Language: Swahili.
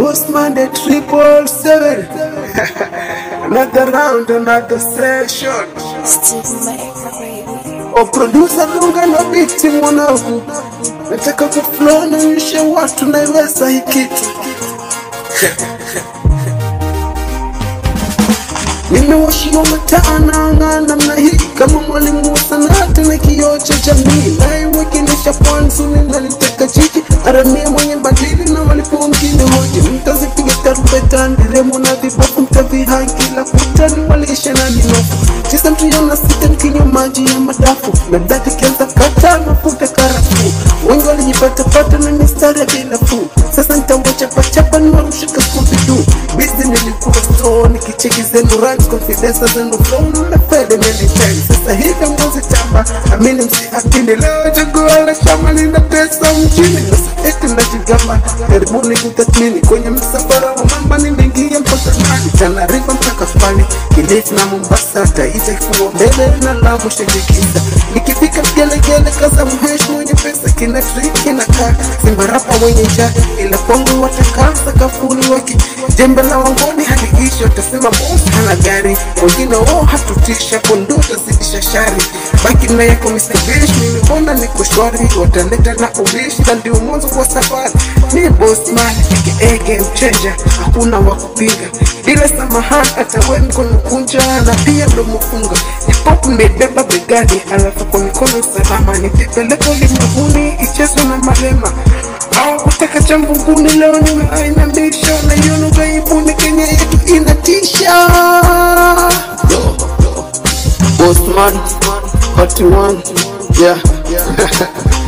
Bossman the triple seven. another round, another session. Steve Maker, baby. O producer lunga na biti mwanangu, nataka kuflow naonyesha watu naiweza hii kitu. Nimewashiwa mataa naang'aa namna hii kama mwalimu wa sanaa na kioo cha jamii, naiwakilisha pwani zuri naliteka jiji aramia mwenye badili na walipo mjini hoji, mtazipiga tarumbeta nderemo na vibofu, mtavihaa kila kutani walisha na minofu cheza mtuiona sita mkinywa maji ya madafu na dati kianza kata mafuta karafuu, wengi walijipatapata na mistari ya bei nafuu. Sasa nitawachapachapa niwarushe kaskubidu bizi nilikuwa store nikicheki zenu runs confidence zenu flow na fede many times. Sasa hivi mwezi tamba amini msiakini leo chaguo la shamba lina pesa mjini sasa eti najigamba karibuni kutathmini kwenye msafara wa mamba nimeingia mpaka nani Tana River mpaka Fani Kilifi na Mombasa Taita kifua mbele na Lamu shirikisha nikifika gelegele kaza mhesh mwenye pesa kina triki na kaa Simba rapa mwenye njaa ila kwangu watakaa sakafuni waki jembe la wangoni haliisha utasema boss hana gari wengine oh hatutisha kondo utazidisha shari baki na yako Mr. Bish mimi mbona niko shwari wataleta na ubishi na ndio mwanzo kwa safari mi boss man aka game changer hakuna wa kupinga bila samahani hata we mkono kunja na pia mdomo funga hip-hop nimebeba begani alafu kwa mikono salama nitipeleka ulimwenguni ichezwe na malema au kutaka cha mbinguni leo nimeaina mbisho na hiyo lugha ibuni Kenya yetu inatisha Bossman, 41, yeah